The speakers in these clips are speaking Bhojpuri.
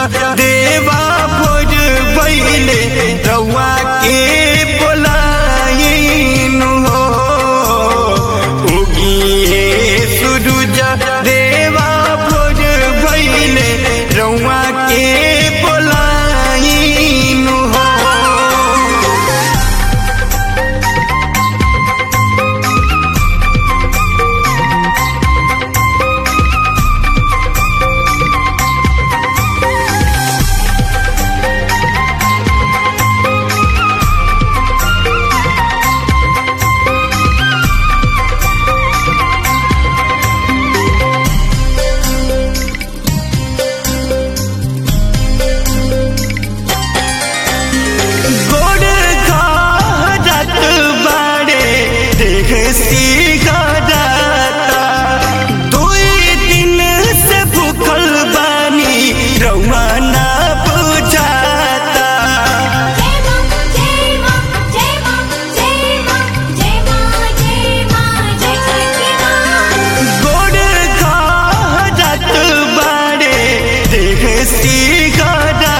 देवा भोज बैले रउआ के बोलाइन हो उगिए सूरज देवा भोज बैले रउआ के बोलाइन हो गोड़ घाट बाड़े देख सी गाता दुई दिन से भूखल बानी रउआ ना बुझाता जय मां जय मां जय मां जय मां जय मां जय मां जय छठी मां गोड़ घाट बाड़े देख सी गाता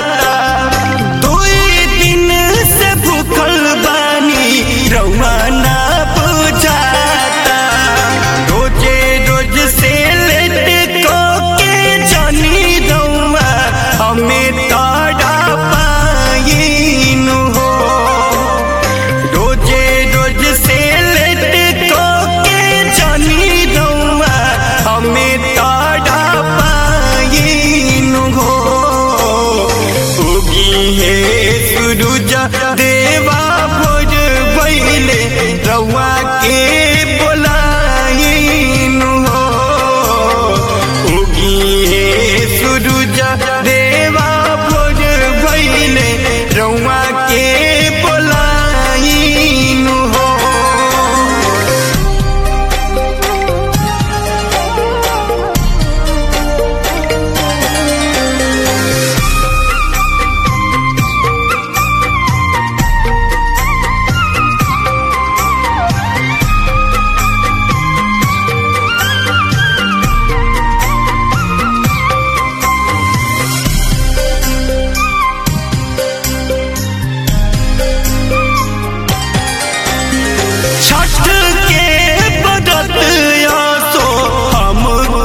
दुई दिन से भूखल बानी रउआ ना बुझाता रोजे रोज से लेट को के जानी रउआ हमें ताड़ा पाइन हो रोजे रोज से लेट को के जानी रउआ हमें ताड़ा पाइन हो उगी है सूरज देवा भोज बैले रउआ के बोलाइन हो उगी है सूरज देवा भोज बैले रउआ के बोलाइन हो छठ के बदत आसो हम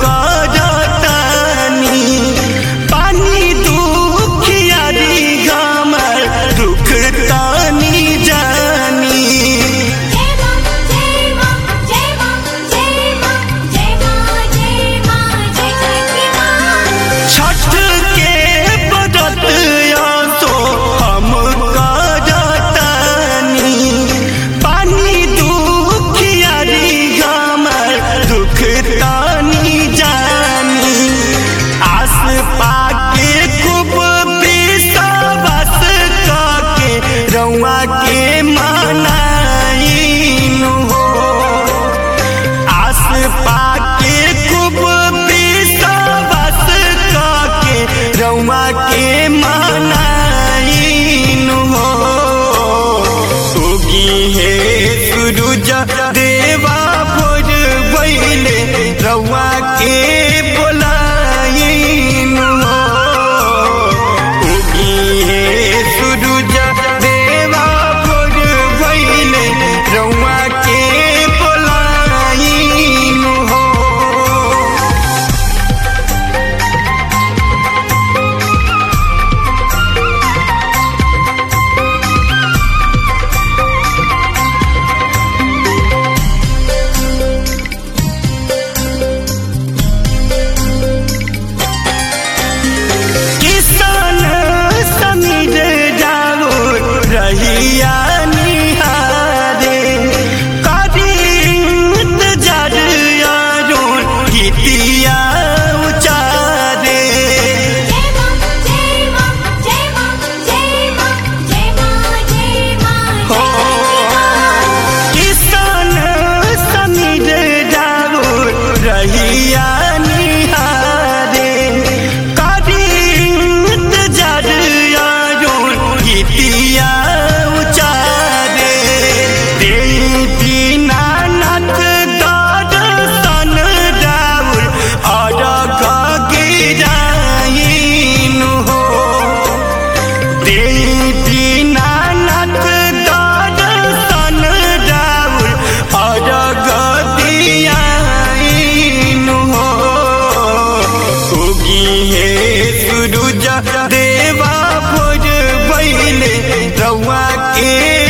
जातानी पानी दुखियारी गामर दुख तानी जानी जय मां जय मां जय मां जय मां जय मां जय मां जय छठी मां छठ के बदत आसो हम जातानी पानी दुखियारी गामर दुख तानी जानी आस पाके खूब विश्वास काके रउआ के मनाइन हो आस पाके खूब विश्वास काके रउआ के मनाइन हो उगी है सूरज देवा भोज बैले रउआ के बोलाइन हो ए